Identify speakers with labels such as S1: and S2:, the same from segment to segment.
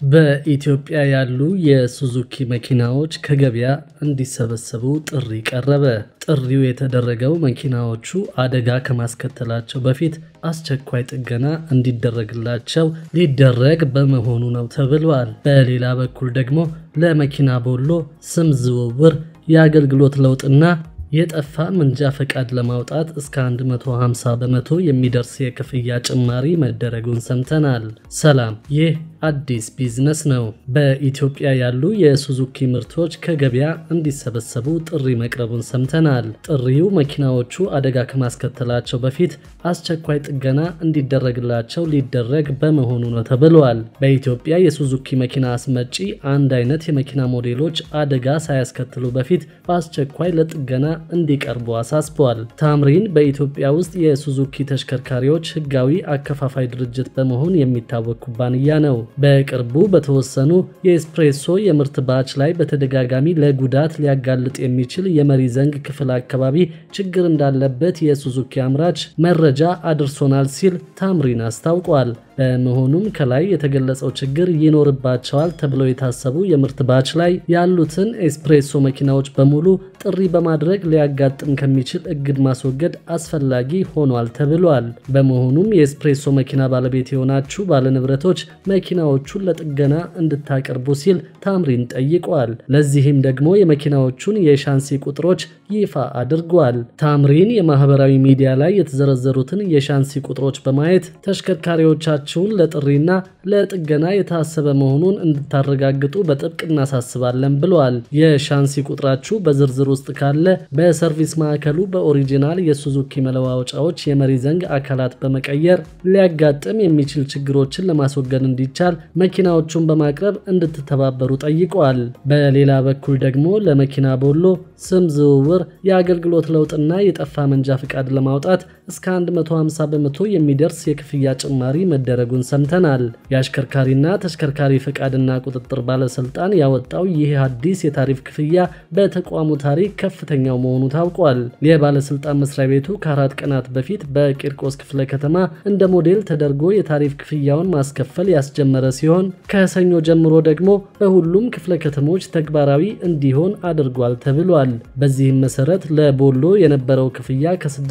S1: በኢትዮጵያ ያሉ የሱዙኪ መኪናዎች ከገበያ እንዲሰበሰቡ ጥሪ ቀረበ። ጥሪው የተደረገው መኪናዎቹ አደጋ ከማስከተላቸው በፊት አስቸኳይ ጥገና እንዲደረግላቸው ሊደረግ በመሆኑ ነው ተብሏል። በሌላ በኩል ደግሞ ለመኪና ቦሎ ስም ዝውውር፣ የአገልግሎት ለውጥና የጠፋ መንጃ ፈቃድ ለማውጣት እስከ 150 በመቶ የሚደርስ የክፍያ ጭማሪ መደረጉን ሰምተናል። ሰላም፣ ይህ አዲስ ቢዝነስ ነው። በኢትዮጵያ ያሉ የሱዙኪ ምርቶች ከገበያ እንዲሰበሰቡ ጥሪ መቅረቡን ሰምተናል። ጥሪው መኪናዎቹ አደጋ ከማስከተላቸው በፊት አስቸኳይ ጥገና እንዲደረግላቸው ሊደረግ በመሆኑ ነው ተብሏል። በኢትዮጵያ የሱዙኪ መኪና አስመጪ አንድ አይነት የመኪና ሞዴሎች አደጋ ሳያስከትሉ በፊት በአስቸኳይ ለጥገና እንዲቀርቡ አሳስበዋል። ታምሪን በኢትዮጵያ ውስጥ የሱዙኪ ተሽከርካሪዎች ሕጋዊ አከፋፋይ ድርጅት በመሆን የሚታወቅ ኩባንያ ነው። በቅርቡ በተወሰኑ የኤስፕሬሶ የምርት ባች ላይ በተደጋጋሚ ለጉዳት ሊያጋልጥ የሚችል የመሪ ዘንግ ክፍል አካባቢ ችግር እንዳለበት የሱዙኪ አምራች መረጃ አድርሶናል ሲል ታምሪን አስታውቋል። በመሆኑም ከላይ የተገለጸው ችግር ይኖርባቸዋል ተብለው የታሰቡ የምርት ባች ላይ ያሉትን ኤስፕሬሶ መኪናዎች በሙሉ ጥሪ በማድረግ ሊያጋጥም ከሚችል እግድ ማስወገድ አስፈላጊ ሆኗል ተብሏል። በመሆኑም የኤስፕሬሶ መኪና ባለቤት የሆናችሁ ባለንብረቶች መኪናዎቹን ለጥገና እንድታቀርቡ ሲል ታምሪን ጠይቋል። ለዚህም ደግሞ የመኪናዎቹን የሻንሲ ቁጥሮች ይፋ አድርጓል። ታምሪን የማህበራዊ ሚዲያ ላይ የተዘረዘሩትን የሻንሲ ቁጥሮች በማየት ተሽከርካሪዎቻችሁን ለጥሪና ለጥገና የታሰበ መሆኑን እንድታረጋግጡ በጥብቅ እናሳስባለን ብለዋል። የሻንሲ ቁጥራችሁ በዝርዝር ውስጥ ካለ በሰርቪስ ማዕከሉ በኦሪጂናል የሱዙኪ መለዋወጫዎች የመሪ ዘንግ አካላት በመቀየር ሊያጋጥም የሚችል ችግሮችን ለማስወገድ እንዲቻል መኪናዎቹን በማቅረብ እንድትተባበሩ ጠይቀዋል። በሌላ በኩል ደግሞ ለመኪና ቦሎ ስም ዝውውር፣ የአገልግሎት ለውጥና የጠፋ መንጃ ፍቃድ ለማውጣት እስከ 150 በመቶ የሚደርስ የክፍያ ጭማሪ መደረጉን ሰምተናል። የአሽከርካሪና ተሽከርካሪ ፍቃድና ቁጥጥር ባለስልጣን ያወጣው ይህ አዲስ የታሪፍ ክፍያ በተቋሙ ታሪክ ከፍተኛው መሆኑ ታውቋል። የባለስልጣን መስሪያ ቤቱ ከአራት ቀናት በፊት በቂርቆስ ክፍለ ከተማ እንደ ሞዴል ተደርጎ የታሪፍ ክፍያውን ማስከፈል ያስጀመረ ሲሆን ከሰኞ ጀምሮ ደግሞ በሁሉም ክፍለ ከተሞች ተግባራዊ እንዲሆን አድርጓል ተብሏል። በዚህም መሰረት ለቦሎ የነበረው ክፍያ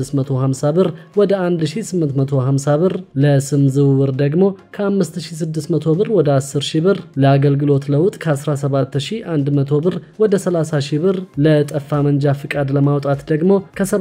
S1: ከ650 ብር ወደ 1850 ብር፣ ለስም ዝውውር ደግሞ ከ5600 ብር ወደ 10000 ብር፣ ለአገልግሎት ለውጥ ከ17100 ብር ወደ 30000 ብር፣ ለጠፋ መንጃ ፍቃድ ለማውጣት ደግሞ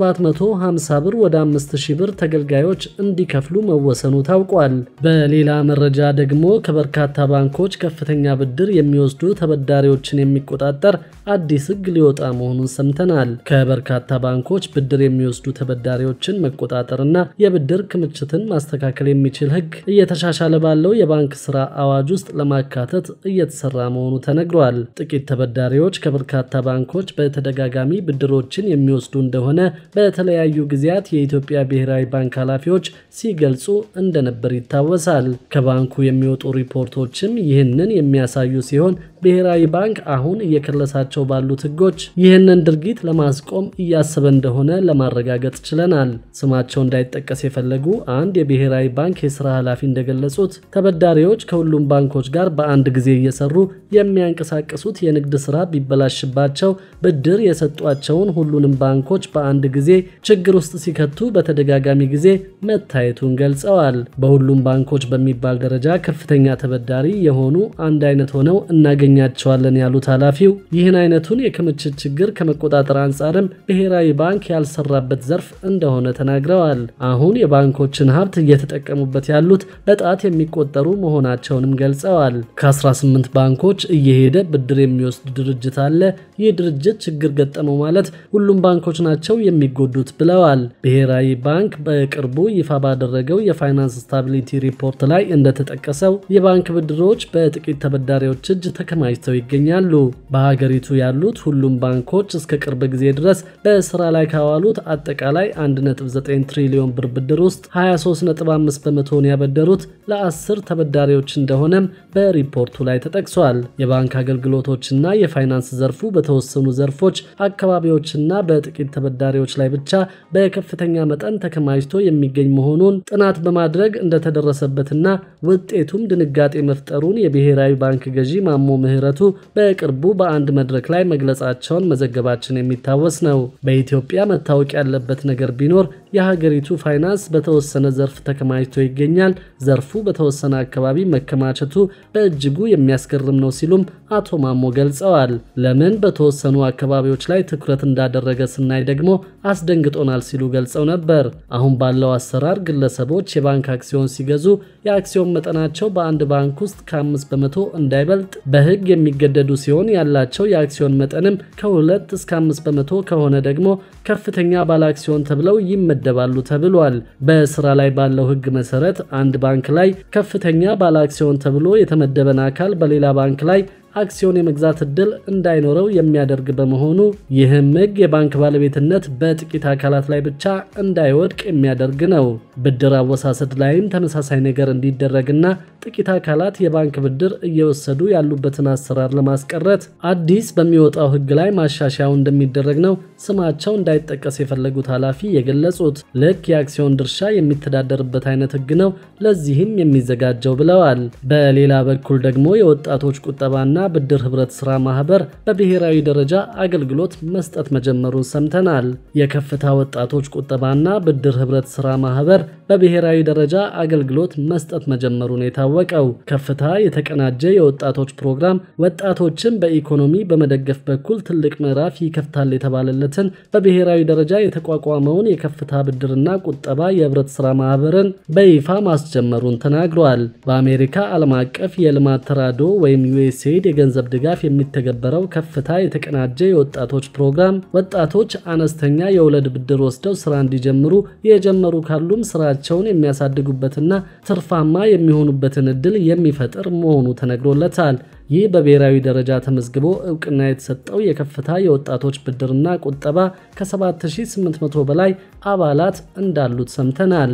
S1: ከ750 ብር ወደ 5000 ብር ተገልጋዮች እንዲከፍሉ መወሰኑ ታውቋል። በሌላ መረጃ ደግሞ ከበርካታ ባንኮች ከፍተኛ ብድር የሚወስዱ ተበዳሪዎችን የሚቆጣጠር አዲስ ሕግ ሊወጣ መሆኑን ሰምተናል። ከበርካታ ባንኮች ብድር የሚወስዱ ተበዳሪዎችን መቆጣጠርና የብድር ክምችትን ማስተካከል የሚችል ሕግ እየተሻሻለ ባለው የባንክ ስራ አዋጅ ውስጥ ለማካተት እየተሰራ መሆኑ ተነግሯል። ጥቂት ተበዳሪዎች ከበርካታ ባንኮች በተደጋጋሚ ብድሮችን የሚወስዱ እንደሆነ በተለያዩ ጊዜያት የኢትዮጵያ ብሔራዊ ባንክ ኃላፊዎች ሲገልጹ እንደነበር ይታወሳል። ከባንኩ የሚወጡ ሪፖርቶችም ይህንን የሚያሳዩ ሲሆን ብሔራዊ ባንክ አሁን እየከለሳቸው ባሉት ህጎች ይህንን ድርጊት ለማስቆም እያሰበ እንደሆነ ለማረጋገጥ ችለናል። ስማቸው እንዳይጠቀስ የፈለጉ አንድ የብሔራዊ ባንክ የስራ ኃላፊ እንደገለጹት ተበዳሪዎች ከሁሉም ባንኮች ጋር በአንድ ጊዜ እየሰሩ የሚያንቀሳቅሱት የንግድ ስራ ቢበላሽባቸው ብድር የሰጧቸውን ሁሉንም ባንኮች በአንድ ጊዜ ችግር ውስጥ ሲከቱ በተደጋጋሚ ጊዜ መታየቱን ገልጸዋል። በሁሉም ባንኮች በሚባል ደረጃ ከፍተኛ ተበዳሪ የሆኑ አንድ አይነት ሆነው እናገኛቸዋለን ያሉት ኃላፊው ይህን አይነቱን የክምችት ችግር ከመቆጣጠር አንጻርም ብሔራዊ ባንክ ያልሰራበት ዘርፍ እንደሆነ ተናግረዋል። አሁን የባንኮችን ሀብት እየተጠቀሙበት ያሉት በጣት የሚቆጠሩ መሆናቸውንም ገልጸዋል። ከ18 ባንኮች እየሄደ ብድር የሚወስድ ድርጅት አለ። ይህ ድርጅት ችግር ገጠመው ማለት ሁሉም ባንኮች ናቸው የሚጎዱት ብለዋል። ብሔራዊ ባንክ በቅርቡ ይፋ ባደረገው የፋይናንስ ስታቢሊቲ ሪፖርት ላይ እንደተጠቀሰው የባንክ ብድሮች በጥቂት ተበዳሪዎች እጅ ተከማችተው ይገኛሉ። በሀገሪቱ ያሉት ሁሉም ባንኮች እስከ ቅርብ ጊዜ ድረስ በስራ ላይ ካዋሉት አጠቃላይ 1.9 ትሪሊዮን ብር ብድር ውስጥ 23.5 በመቶውን ያበደሩት የሚያስተዳድሩት ለአስር ተበዳሪዎች እንደሆነም በሪፖርቱ ላይ ተጠቅሷል። የባንክ አገልግሎቶችና የፋይናንስ ዘርፉ በተወሰኑ ዘርፎች አካባቢዎችና በጥቂት ተበዳሪዎች ላይ ብቻ በከፍተኛ መጠን ተከማችቶ የሚገኝ መሆኑን ጥናት በማድረግ እንደተደረሰበትና ውጤቱም ድንጋጤ መፍጠሩን የብሔራዊ ባንክ ገዢ ማሞ ምህረቱ በቅርቡ በአንድ መድረክ ላይ መግለጻቸውን መዘገባችን የሚታወስ ነው። በኢትዮጵያ መታወቅ ያለበት ነገር ቢኖር የሀገሪቱ ፋይናንስ በተወሰነ ዘርፍ ተከማችቶ ይገኛል። ዘርፉ በተወሰነ አካባቢ መከማቸቱ በእጅጉ የሚያስገርም ነው ሲሉም አቶ ማሞ ገልጸዋል። ለምን በተወሰኑ አካባቢዎች ላይ ትኩረት እንዳደረገ ስናይ ደግሞ አስደንግጦናል ሲሉ ገልጸው ነበር። አሁን ባለው አሰራር ግለሰቦች የባንክ አክሲዮን ሲገዙ የአክሲዮን መጠናቸው በአንድ ባንክ ውስጥ ከአምስት በመቶ እንዳይበልጥ በሕግ የሚገደዱ ሲሆን ያላቸው የአክሲዮን መጠንም ከሁለት እስከ አምስት በመቶ ከሆነ ደግሞ ከፍተኛ ባለ አክሲዮን ተብለው ይመደባሉ ተብሏል። በስራ ላይ ባለው ሕግ መሰረት አንድ ባንክ ላይ ከፍተኛ ባለ አክሲዮን ተብሎ የተመደበን አካል በሌላ ባንክ ላይ አክሲዮን የመግዛት እድል እንዳይኖረው የሚያደርግ በመሆኑ ይህም ሕግ የባንክ ባለቤትነት በጥቂት አካላት ላይ ብቻ እንዳይወድቅ የሚያደርግ ነው። ብድር አወሳሰድ ላይም ተመሳሳይ ነገር እንዲደረግና ጥቂት አካላት የባንክ ብድር እየወሰዱ ያሉበትን አሰራር ለማስቀረት አዲስ በሚወጣው ሕግ ላይ ማሻሻያው እንደሚደረግ ነው ስማቸው እንዳይጠቀስ የፈለጉት ኃላፊ የገለጹት። ልክ የአክሲዮን ድርሻ የሚተዳደርበት አይነት ሕግ ነው ለዚህም የሚዘጋጀው ብለዋል። በሌላ በኩል ደግሞ የወጣቶች ቁጠባና ብድር ህብረት ስራ ማህበር በብሔራዊ ደረጃ አገልግሎት መስጠት መጀመሩን ሰምተናል። የከፍታ ወጣቶች ቁጠባና ብድር ህብረት ስራ ማህበር በብሔራዊ ደረጃ አገልግሎት መስጠት መጀመሩን የታወቀው ከፍታ የተቀናጀ የወጣቶች ፕሮግራም ወጣቶችን በኢኮኖሚ በመደገፍ በኩል ትልቅ ምዕራፍ ይከፍታል የተባለለትን በብሔራዊ ደረጃ የተቋቋመውን የከፍታ ብድርና ቁጠባ የህብረት ስራ ማህበርን በይፋ ማስጀመሩን ተናግሯል። በአሜሪካ ዓለም አቀፍ የልማት ተራድኦ ወይም ዩኤስኤድ የገንዘብ ድጋፍ የሚተገበረው ከፍታ የተቀናጀ የወጣቶች ፕሮግራም ወጣቶች አነስተኛ የወለድ ብድር ወስደው ስራ እንዲጀምሩ የጀመሩ ካሉም ስራቸውን የሚያሳድጉበትና ትርፋማ የሚሆኑበትን እድል የሚፈጥር መሆኑ ተነግሮለታል። ይህ በብሔራዊ ደረጃ ተመዝግቦ እውቅና የተሰጠው የከፍታ የወጣቶች ብድርና ቁጠባ ከ7800 በላይ አባላት እንዳሉት ሰምተናል።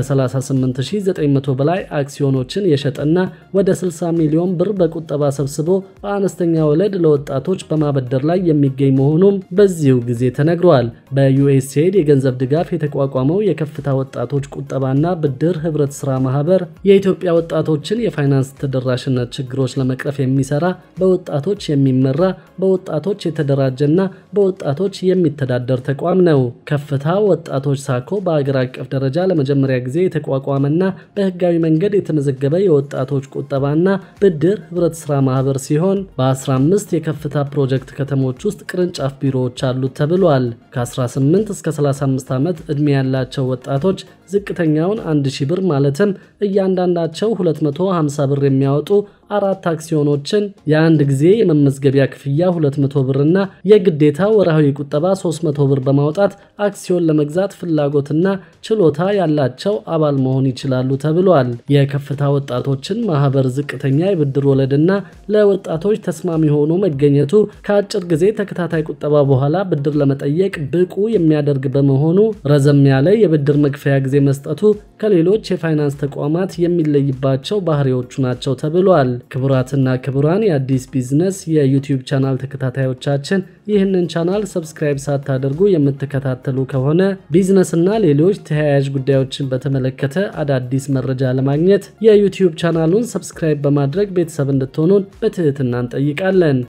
S1: ከ38900 በላይ አክሲዮኖችን የሸጠና ወደ 60 ሚሊዮን ብር በቁጠባ ሰብስቦ በአነስተኛ ወለድ ለወጣቶች በማበደር ላይ የሚገኝ መሆኑም በዚሁ ጊዜ ተነግሯል። በዩኤስኤድ የገንዘብ ድጋፍ የተቋቋመው የከፍታ ወጣቶች ቁጠባና ብድር ህብረት ስራ ማህበር የኢትዮጵያ ወጣቶችን የፋይናንስ ተደራሽነት ችግሮች ለመቅረፍ የሚሰራ በወጣቶች የሚመራ በወጣቶች የተደራጀና በወጣቶች የሚተዳደር ተቋም ነው። ከፍታ ወጣቶች ሳኮ በአገር አቀፍ ደረጃ ለመጀመሪያ ጊዜ የተቋቋመና በህጋዊ መንገድ የተመዘገበ የወጣቶች ቁጠባና ብድር ህብረት ስራ ማህበር ሲሆን በ15 የከፍታ ፕሮጀክት ከተሞች ውስጥ ቅርንጫፍ ቢሮዎች አሉት ተብሏል። ከ18 እስከ 35 ዓመት ዕድሜ ያላቸው ወጣቶች ዝቅተኛውን 1000 ብር ማለትም እያንዳንዳቸው 250 ብር የሚያወጡ አራት አክሲዮኖችን የአንድ ጊዜ የመመዝገቢያ ክፍያ 200 ብርና የግዴታ ወርሃዊ ቁጠባ 300 ብር በማውጣት አክሲዮን ለመግዛት ፍላጎትና ችሎታ ያላቸው አባል መሆን ይችላሉ ተብሏል። የከፍታ ወጣቶችን ማህበር ዝቅተኛ የብድር ወለድና ለወጣቶች ተስማሚ ሆኖ መገኘቱ ከአጭር ጊዜ ተከታታይ ቁጠባ በኋላ ብድር ለመጠየቅ ብቁ የሚያደርግ በመሆኑ ረዘም ያለ የብድር መክፈያ ጊዜ መስጠቱ ከሌሎች የፋይናንስ ተቋማት የሚለይባቸው ባህሪዎቹ ናቸው ተብሏል። ክቡራትና ክቡራን የአዲስ ቢዝነስ የዩቲዩብ ቻናል ተከታታዮቻችን ይህንን ቻናል ሰብስክራይብ ሳታደርጉ የምትከታተሉ ከሆነ ቢዝነስና ሌሎች ተያያዥ ጉዳዮችን በተመለከተ አዳዲስ መረጃ ለማግኘት የዩቲዩብ ቻናሉን ሰብስክራይብ በማድረግ ቤተሰብ እንድትሆኑን በትህትና እንጠይቃለን።